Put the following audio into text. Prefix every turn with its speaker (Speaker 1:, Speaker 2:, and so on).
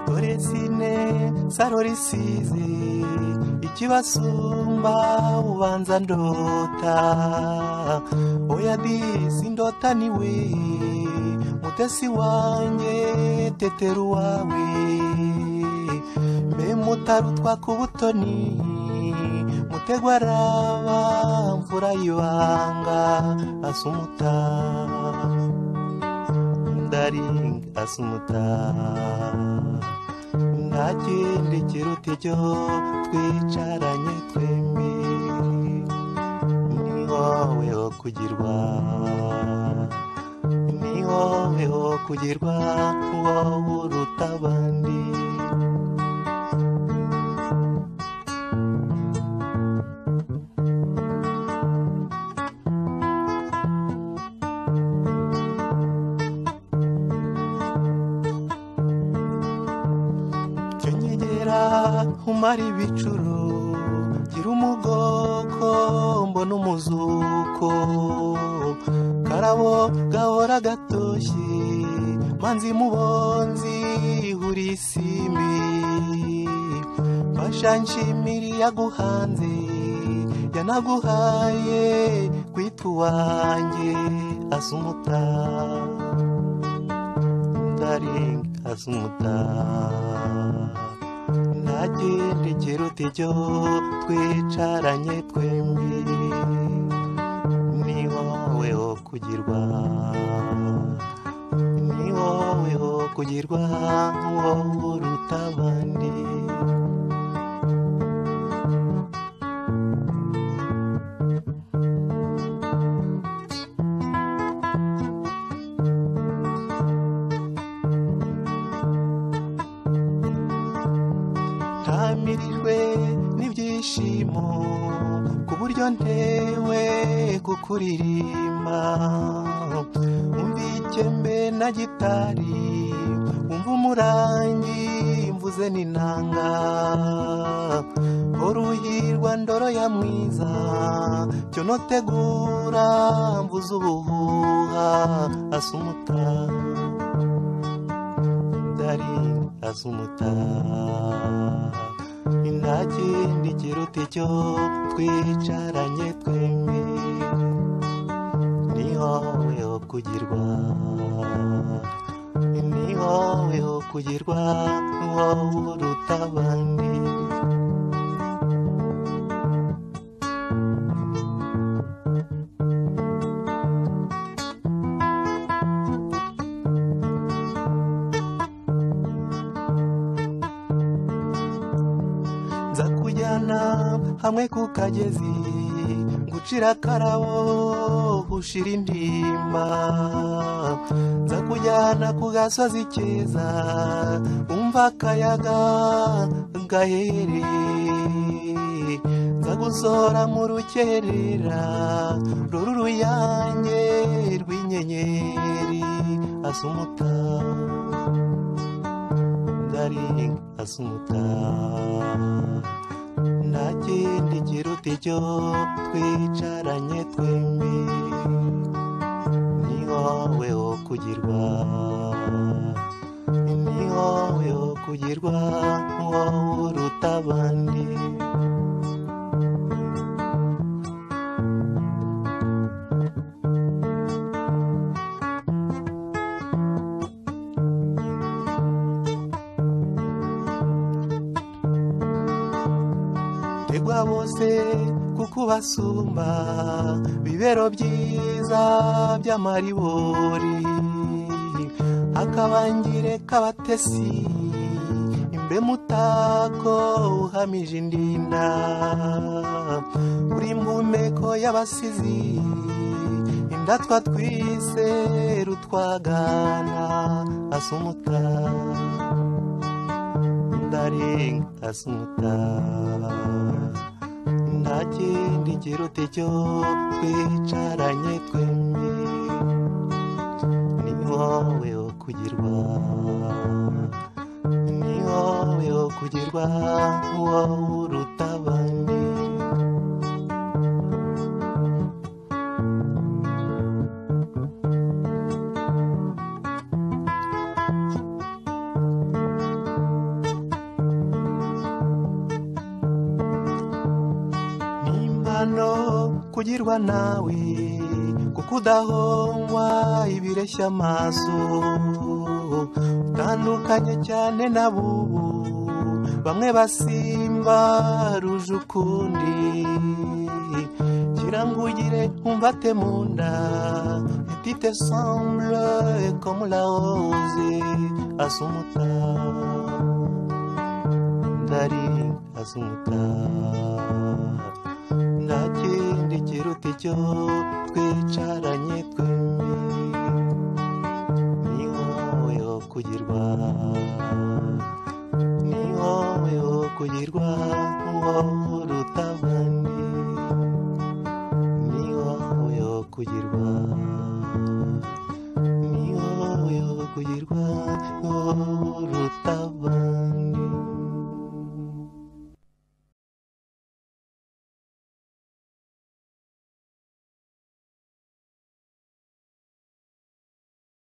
Speaker 1: dore sine saro risizi ikibasumba ubanza ndota oya disi ndota niwe mutesi wanjye tetera uwawe mbe mutarutwa ku butoni mutegwa araba mvura y'ibanga asumuta ndaring asumuta nta cyerekero tujyo twicaranye twembi ni wowe ho kugirwa ni wowe ho kugirwa wowe uruta abandi Kenyegera umara ibicuro gira umugoko mbona umuzuko karabo gahora gatoshye manzi mubonzi ihuriye isimbi mfasha nshimiri yaguhanze yanaguhaye kwita uwanjye asumuta daring asumuta nta cyerekero tujyo twicaranye twembi ni wowe ho kugirwa ni wowe ho kugirwa wowe uruta abandi ntamirijwe n'ibyishimo ku buryo ntewe kukuririmba umva ikembe na gitari umva umurangi mvuze n'inanga uruhirwa ndoro ya mwiza cyo notegura mvuze ubuhuha asumuta ndari asumuta nta kindi kiruta icyo twicaranye twembi ni wowe ho kugirwa ni wowe ho kugirwa wowe uruta abandi nza kujyana hamwe ku kagezi ngucira akarabo ushira indimba nza kujyana ku gasozi keza umva akayaga gahereye nza gusohora mu rukerera ruri uruyange rw'inyenyeri asumuta ndaring asumuta nta kindi kiruta icyo twicaranye twembi ni wowe ho kugirwa ni wowe ho kugirwa wowe uruta abandi tegwa bose kuko ubasumba bibero byiza by'amaribori akabangire k'abatesi imbe mutako uhamije indinda uri mu mpeko y'abasizi indatwa twise rutwagana asumuta ndaring asumuta nta kindi kiruta icyo twicaranye twembi ni wowe ho kugirwa ni wowe wo kugirwa wowe uruta abandi n'impano kugirwa nawe kuko udahomwa ibireshya amaso utandukanye cyane na bubu bamwe basimba ruje ukundi ngira ngo ugire umvate mu nda petite semble comme la rose asumuta ndari asumuta nta kindi kiruta icyo twicaranye twembi ni wowe wo kugirwa ni wowe wo kugirwa wowe uruta abandi ni wowe wo kugirwa ni wowe wo kugirwa wowe uruta abandi